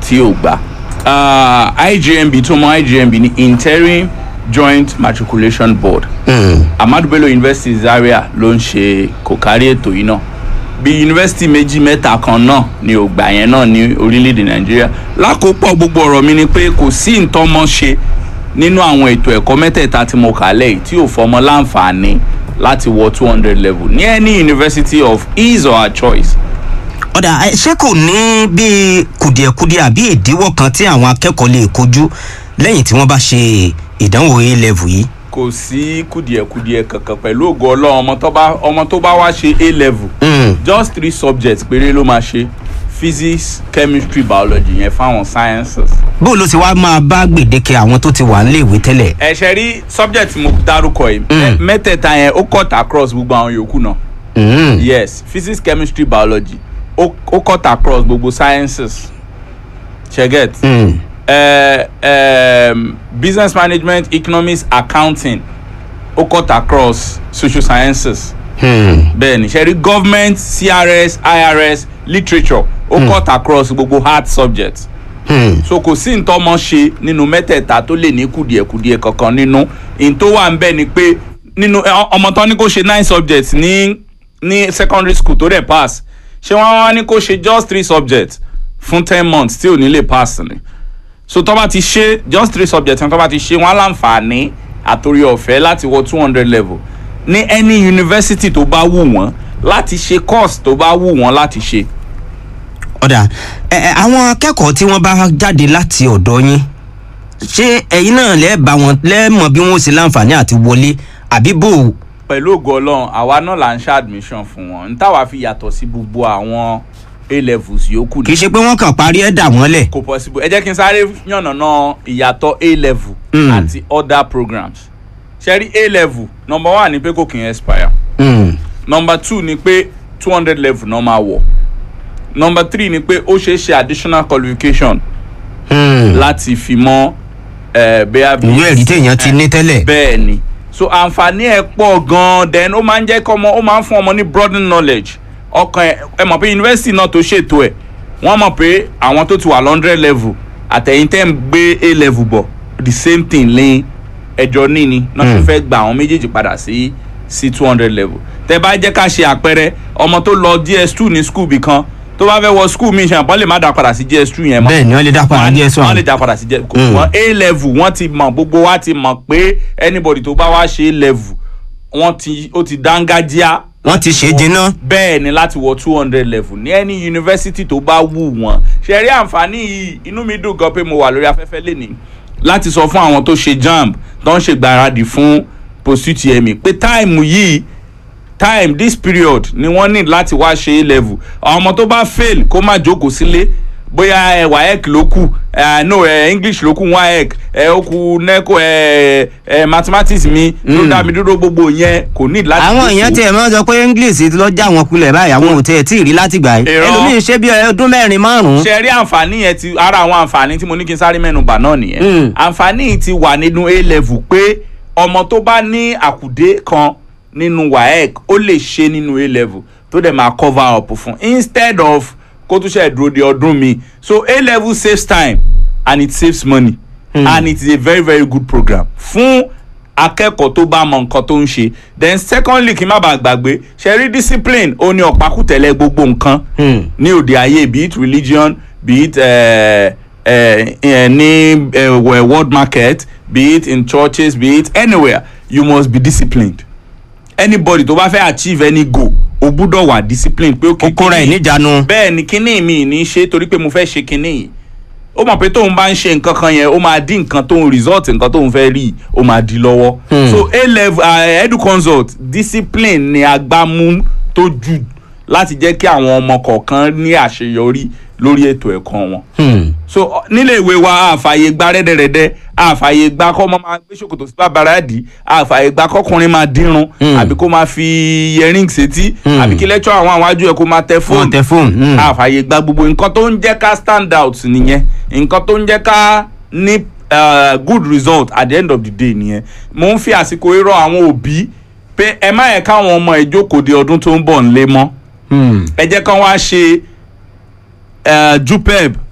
tí ò gbà Ah, IJMB tó mọ IJMB ní interim joint matriculation board Ahmadu Bello University Zaria ló ń ṣe kò kárí ètò yìí náà bí yunifásitì méjì mẹ́ta kan náà ni ò gbà yẹn náà ní orílẹ̀-èdè Nàìjíríà lákòópọ̀ gbogbo ọ̀rọ̀ mi ni pé kò sí ìtọ́mọ ṣe nínú àwọn ètò ẹ̀kọ́ mẹ́tẹ̀ẹ̀ta tí mo kà lẹ́yìn tí ò fọmọ láǹfààní láti wọ two hundred level ní any university of his or her choice ọ̀dà ẹ, ṣé kò ní bíi kùdìẹ̀kudiẹ àbí ìdíwọ́ kan tí àwọn akẹ́kọ̀ọ́ lè kojú lẹ́yìn tí wọ́n bá ṣe ìdánwò a level yìí. kò sí kùdìẹ̀kudiẹ kankan pẹ̀lú ògo ọlọ́run ọmọ tó bá ọmọ tó bá wá ṣe a level Mm. just three subjects péré ló máa ṣe physics chemistry biology yẹn fáwọn sciences. bó ló ti wá máa bá gbèdéke àwọn tó ti wà níléèwé tẹ́lẹ̀. ẹ ṣe rí subject mo dárúkọ yìí Mm. mẹ́tẹ̀ẹ̀ta yẹn ó cut across gbogbo àwọn yòókù náà Mm. yes physics chemistry biology ó ó cut across gbogbo sciences ṣe get. Mm. uh, um, business management economics accounting ó cut across social sciences Mm. bẹ́ẹ̀ni ṣe rí government crs irs literature ó cut across gbogbo hard subjects Mm. so kò sí ntọ́mọ ṣe nínú mẹ́tẹ̀ẹ̀ta tó lè ní kùdìẹ̀kudiẹ kankan nínú n tó wà ń bẹ̀ ni pé nínú ẹ, ọmọ tán ní kó ṣe nine subjects ní ní secondary school tó dẹ̀ pass ṣé wọ́n wá ní kó ṣe just three subjects fún ten months tí ò ní lè pass ni so tó bá ti ṣe just three subjects tó bá ti ṣe wọ́n á láǹfààní àtòrí ọ̀fẹ́ láti wọ two hundred level ní any university tó bá wù wọ́n láti ṣe course tó bá wù wọ́n láti ṣe. ọ̀dà ẹ, ẹ, àwọn akẹ́kọ̀ọ́ tí wọ́n bá jáde láti ọ̀dọ̀ yín ṣé ẹ̀yin náà lẹ́ẹ̀ bá wọn lẹ́ẹ̀mọ̀ bí wọ́n ṣe láǹfààní àti wọlé àbí bò ó. pẹ̀lú ògo ọlọ́run àwa náà là ń ṣe admission fún wọn n táwa fi yàtọ̀ sí gbogbo àwọn a levels yòókù kì í ṣe pé wọ́n kàn parí ẹ̀ dà wọ́n lẹ̀. kò possible ẹ jẹ́ kí n sáré yànnàná ìyàtọ̀ a level Mm. àti other programs ṣe rí a level number one ni pé kò kì í expire Mm. number two ni pé two hundred level náà máa wọ̀ number three ni pé ó ṣeé ṣe additional qualification Mm. láti fi mọ́ ẹ̀ bẹ́ẹ̀ bí ìwé ẹ̀rí téèyàn ti ní tẹ́lẹ̀. bẹ́ẹ̀ ni so àǹfààní ẹ̀ pọ̀ gan-an then ó máa ń jẹ́ kọ́ ọmọ ó máa ń fún ọmọ ní broadening knowledge ọkàn ẹ̀ ẹ mọ̀ pé yunifásitì náà tó ṣètò ẹ̀ wọ́n mọ̀ pé àwọn tó ti wà lọ́ndrẹ́ level àtẹ̀yìn tẹ́ ń gbé a level bọ̀ the same thing lẹ́yìn ẹjọ́ níní náà ṣe Mm. fẹ́ gba àwọn méjèèjì padà sí sí two hundred level tẹ́ bá jẹ́ ká ṣe àpẹẹrẹ ọmọ tó lọ gs two ní school bì kan tó bá fẹ́ wọ school mi ṣe àpọ́n lè má dá padà sí gs two yẹn mọ́ bẹ́ẹ̀ ni wọ́n lè dá padà díẹ̀ wọ́n lè sọ̀rọ̀. dá padà sí jẹ́ Mm. wọ́n a level wọ́n ti mọ̀ gbogbo wa ti mọ̀ pé anybody tó bá wá ṣe a level wọ́n ti ó ti dángájíá wọ́n ti ṣe é jiná. bẹ́ẹ̀ ni láti wọ two hundred level ní any university tó bá wù wọ́n ṣe rí àǹfààní yìí inú mi dùn gan pé mo wà lórí afẹ́fẹ́ lẹ́nìí láti sọ fún àwọn tó ṣe jamb tó ń ṣègbáradì fún post utme pé táìmù yìí time this period ni wọ́n need láti wá ṣe a level àwọn ọmọ tó bá fail kó má jókòó sílé bóyá ẹ waec ló kù ẹ no ẹ english ló kù waec ẹ ó kù neco ẹ ẹ mathematics mi ló dá mi dúró gbogbo yẹn kò need láti àwọn jókòó. èèyàn tiẹ̀ máa ń sọ pé english ti lọ já wọn kulẹ̀ báyìí àwọn ò tiẹ̀ tí ì rí láti gbà yìí Irọ́. ẹlòmíín ṣe bí ọdún mẹ́rin márùn-ún. ṣe rí àǹfààní yẹn ti ara àwọn àǹfààní tí mo ní kí n sáré mẹ́nu bà náà nìyẹn Mm. àǹfààní yìí ti wà nínú a level pé ọmọ tó bá ní àkùdé kan nínú waec ó lè ṣe nínú a level tó dẹ̀ máa cover up fún instead of kó tún ṣe dúró de ọdún mi so a level saves time and it saves money Mm. and it is a very very good program fún akẹ́kọ̀ọ́ tó bá mọ nǹkan tó ń ṣe then secondly kí n má bàa gbàgbé ṣe rí discipline ó ní ọ̀pákùtẹ̀lẹ̀ gbogbo nǹkan Hmm. ní òde ayé be it religion be it uh, uh, uh, ní uh, world market be it in churches be it anywhere you must be disciplined anybody tó bá fẹ́ achieve any goal o gbúdọ̀ wà disciplined pé okay kókó rẹ̀ kíní- níjànú. bẹ́ẹ̀ ni kíní mi ní í ṣe torí pé mo fẹ́ ṣe kíní yìí ó mọ̀ pé tóun bá ń ṣe nǹkan kan yẹn ó máa dín nǹkan tóun result nǹkan tóun fẹ́ rí ó máa di lọ́wọ́ Hmm. so a level uh, edu consult discipline ni agbámú tó jù láti jẹ́ kí àwọn ọmọ kọ̀ọ̀kan ní àṣeyọrí lórí ètò ẹ̀kọ́ wọn Hmm. so ọ- nílé ìwé wa àfààyè gba rẹ́dẹ̀rẹ́dẹ́ àfààyè gba kọ́ ọmọ máa gbé ṣòkòtò sí bàbára dì àfààyè gba kọkùnrin máa dínrun Hmm. àbí kó máa fi earring sétí Hmm. àbí kí lẹ́tọ́ àwọn àwájú ẹ̀ kó máa tẹ wọ́n fóònù tẹ fóònù. Hmm. àfààyè gba gbogbo nǹkan tó ń jẹ́ ká stand out nìyẹn nǹkan tó ń jẹ́ ká ní uh, good result at the end of the day nìyẹn mo ń fi àsìkò irọ́ àwọn òbí pé ẹ má yẹ káwọn ọmọ ìjókòó de ọdún tó ń bọ̀ ńlé mọ́ Hmm. ẹ jẹ́ kán wá ṣe uh, jupeb